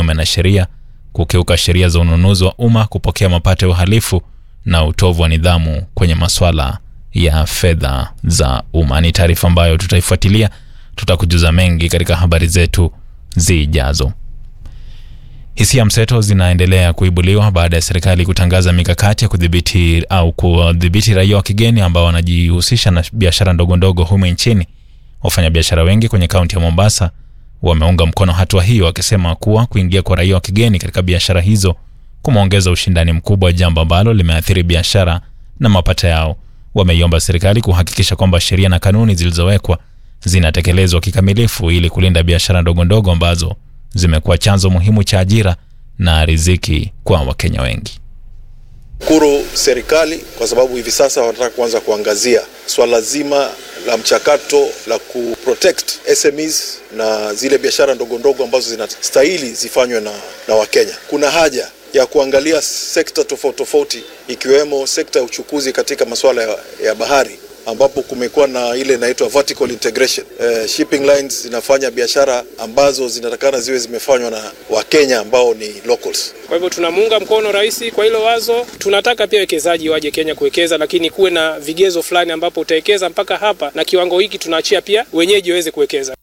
kinyume na sheria, kukiuka sheria za ununuzi wa umma, kupokea mapato ya uhalifu na utovu wa nidhamu kwenye masuala ya fedha za umma. Ni taarifa ambayo tutaifuatilia, tutakujuza mengi katika habari zetu zijazo. Hisia mseto zinaendelea kuibuliwa baada ya serikali kutangaza mikakati ya kudhibiti au kudhibiti raia wa kigeni ambao wanajihusisha na biashara ndogo ndogo humu nchini. Wafanyabiashara wengi kwenye kaunti ya Mombasa wameunga mkono hatua hiyo, wakisema kuwa kuingia kwa raia wa kigeni katika biashara hizo kumeongeza ushindani mkubwa, jambo ambalo limeathiri biashara na mapato yao. Wameiomba serikali kuhakikisha kwamba sheria na kanuni zilizowekwa zinatekelezwa kikamilifu ili kulinda biashara ndogo ndogo ambazo zimekuwa chanzo muhimu cha ajira na riziki kwa Wakenya wengi. Shukuru serikali kwa sababu hivi sasa wanataka kuanza kuangazia swala zima la mchakato la kuprotect SMEs na zile biashara ndogo ndogo ambazo zinastahili zifanywe na, na Wakenya. Kuna haja ya kuangalia sekta tofauti tofauti ikiwemo sekta ya uchukuzi katika masuala ya, ya bahari ambapo kumekuwa na ile inaitwa vertical integration. Eh, shipping lines zinafanya biashara ambazo zinatakana ziwe zimefanywa na Wakenya ambao ni locals. Kwa hivyo tunamuunga mkono rais kwa hilo wazo. Tunataka pia wekezaji waje Kenya kuwekeza, lakini kuwe na vigezo fulani ambapo utawekeza mpaka hapa na kiwango hiki tunaachia pia wenyeji waweze kuwekeza.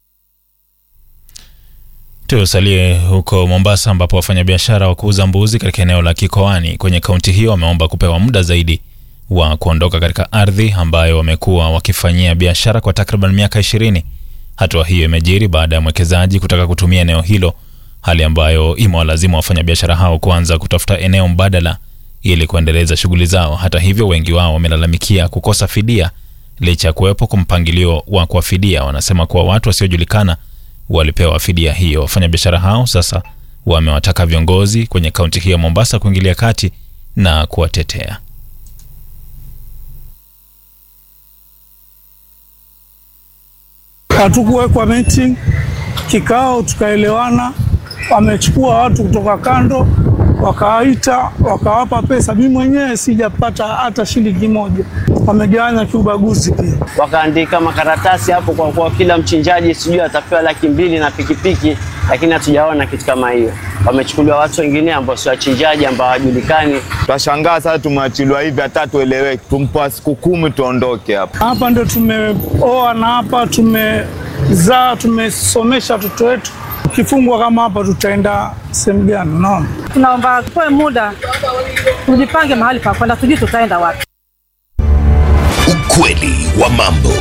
Tusalie huko Mombasa ambapo wafanyabiashara wa kuuza mbuzi katika eneo la Kikoani kwenye kaunti hiyo wameomba kupewa muda zaidi wa kuondoka katika ardhi ambayo wamekuwa wakifanyia biashara kwa takriban miaka ishirini. Hatua hiyo imejiri baada ya mwekezaji kutaka kutumia eneo hilo, hali ambayo imewalazimu wafanyabiashara hao kuanza kutafuta eneo mbadala ili kuendeleza shughuli zao. Hata hivyo, wengi wao wamelalamikia kukosa fidia licha ya kuwepo kwa mpangilio wa kuwafidia. Wanasema kuwa watu wasiojulikana walipewa fidia hiyo. Wafanyabiashara hao sasa wamewataka viongozi kwenye kaunti hiyo ya Mombasa kuingilia kati na kuwatetea. Hatukuwekwa meeting kikao, tukaelewana. Wamechukua watu kutoka kando, wakawaita, wakawapa pesa. Mimi mwenyewe sijapata hata shilingi moja. Wamegawanya kiubaguzi pia. wakaandika makaratasi hapo kwa kuwa kila mchinjaji sijui atapewa laki mbili na pikipiki, lakini hatujaona kitu kama hiyo. Wamechukuliwa watu wengine ambao si wachinjaji ambao hawajulikani. Twashangaa sasa tumeachiliwa hivi, hata tueleweki. Tumpa siku kumi tuondoke hapa. Hapa ndio tumeoa na hapa tumezaa, tumesomesha watoto wetu. Ukifungwa kama hapa, tutaenda sehemu gani? Unaona, tunaomba tupewe muda tujipange mahali pa kwenda, tujui tutaenda wapi. Ukweli wa mambo.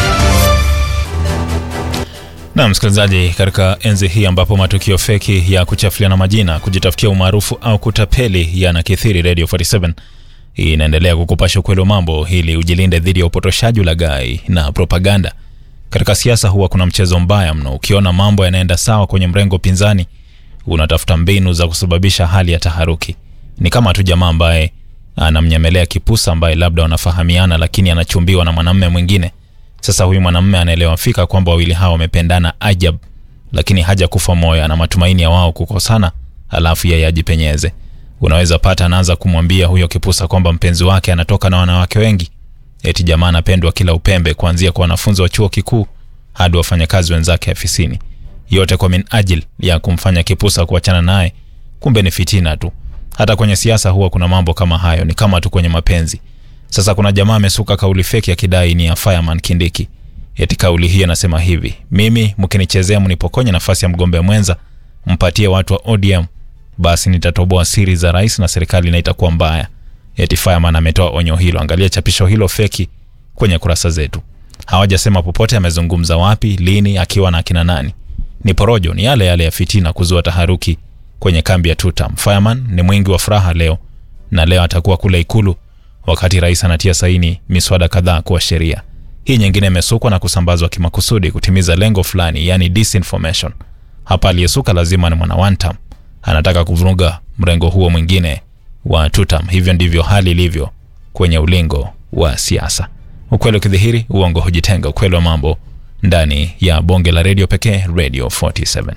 Na msikilizaji, katika enzi hii ambapo matukio feki ya kuchafuliana majina, kujitafutia umaarufu au kutapeli yanakithiri, Radio 47 inaendelea kukupasha ukweli wa mambo ili ujilinde dhidi ya upotoshaji, ulaghai na propaganda. Katika siasa huwa kuna mchezo mbaya mno. Ukiona mambo yanaenda sawa kwenye mrengo pinzani, unatafuta mbinu za kusababisha hali ya taharuki. Ni kama tu jamaa ambaye anamnyemelea kipusa ambaye labda wanafahamiana, lakini anachumbiwa na mwanamume mwingine. Sasa huyu mwanamume anaelewa fika kwamba wawili hao wamependana ajab, lakini haja kufa moyo, ana matumaini ya wao kukosana, alafu yeye ajipenyeze. Unaweza pata anaanza kumwambia huyo kipusa kwamba mpenzi wake anatoka na wanawake wengi, eti jamaa anapendwa kila upembe, kuanzia kwa wanafunzi wa chuo kikuu hadi wafanyakazi wenzake afisini, yote kwa min ajil ya kumfanya kipusa kuachana naye. Kumbe ni fitina tu. Hata kwenye siasa huwa kuna mambo kama hayo, ni kama tu kwenye mapenzi. Sasa kuna jamaa amesuka kauli feki akidai ni ya Fireman Kindiki. Eti kauli hii anasema hivi: mimi mkinichezea, mnipokonye nafasi ya mgombea mwenza, mpatie watu wa ODM, basi nitatoboa siri za rais na serikali na itakuwa mbaya. Eti Fireman ametoa onyo hilo. Angalia chapisho hilo feki kwenye kurasa zetu. Hawajasema popote amezungumza wapi, lini, akiwa na akina nani. Ni porojo, ni yale yale ya fitina, kuzua taharuki kwenye kambi ya Tutam. Fireman ni mwingi wa furaha leo, na leo atakuwa kule Ikulu wakati rais anatia saini miswada kadhaa kuwa sheria. Hii nyingine imesukwa na kusambazwa kimakusudi kutimiza lengo fulani, yani disinformation. Hapa aliyesuka lazima ni mwana wantam, anataka kuvuruga mrengo huo mwingine wa Tutam. Hivyo ndivyo hali ilivyo kwenye ulingo wa siasa. Ukweli ukidhihiri, uongo hujitenga. Ukweli wa mambo ndani ya bonge la redio pekee, Radio 47.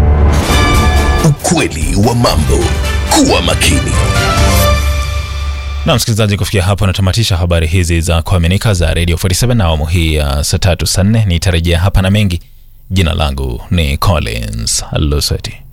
Ukweli wa mambo. Kuwa makini. Na msikilizaji, kufikia hapo natamatisha habari hizi za kuaminika za Radio 47 na awamu hii ya saa tatu saa nne. Nitarejea hapa na mengi. Jina langu ni Collins Luseti.